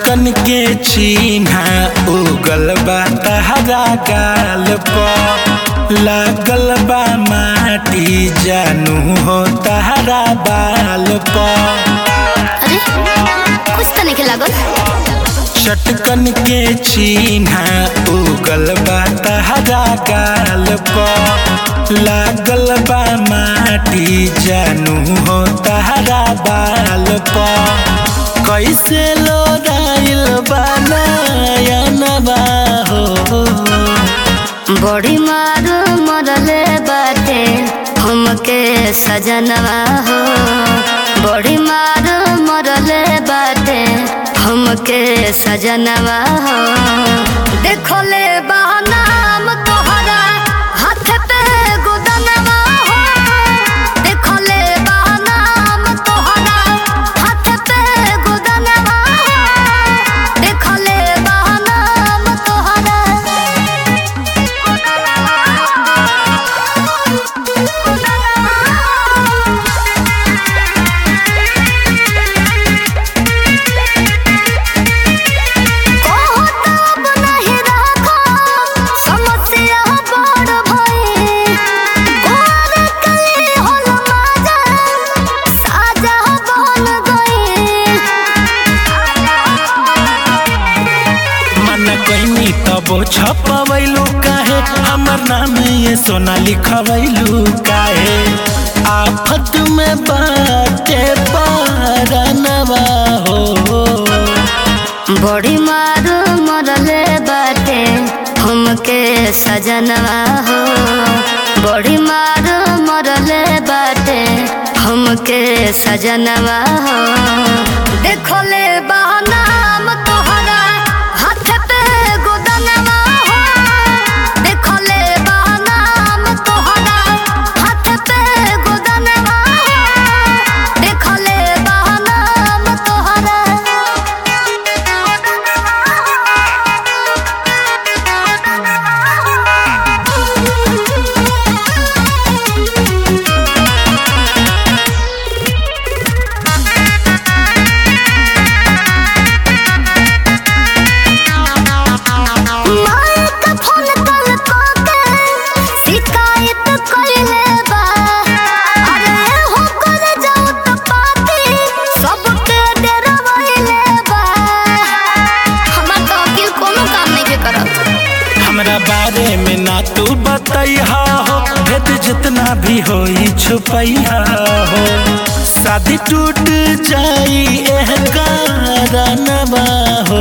चटकन के चिन्हा उगल बा तहरा गाल पर लागल बा माटी जानू हो तहरा बाल पर अरे कुछ तो नहीं लागल चटकन के चिन्हा उगल बा तहरा गाल पर लागल बा माटी जानू हो तहरा बाल पर कैसे लोराइल बा नयनबा हो बड़ी मार मरले बाटे हमके सजनवा हो बड़ी मार मरले बाटे हमके सजनवा हो देखो ले नाम तोहरा हाथ पे गोदनवा हो देखो ले नाम तोहरा हाथ पे गोदनवा हो देखो ले नाम तोहरा मन कैनी तबो छपवैलू काहे हमर नाम ये सोना लिखवैलू काहे आफत में बाटे पारनवा हो बड़ी मार मरले बाटे हमके सजनवा हो बड़ी मार मरले बाटे हमके सजनवा हो देखो ले नाम तोहरा हाथ पे गोदनवा हो देखो ले नाम तोहरा हाथ पे गोदनवा हो देखो ले नाम तोहरा माइक फोन कल के शिकायत कइले बा अरे हो कर जाऊ त पाती सबके डरवइले बा हमरा तो अकिल कोनो काम नहीं के करत हमरा बारे में ना तू बतैहा हो भेद जितना भी होई छुपैहा हो शादी टूट जाई एह कारणवा हो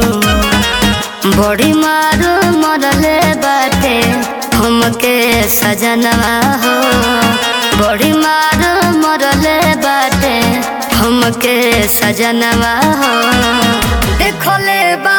बड़ी मार मरले बाटे हमके सजनवा हो बड़ी मार मरले बाटे हमके सजनवा हो देखो ले बा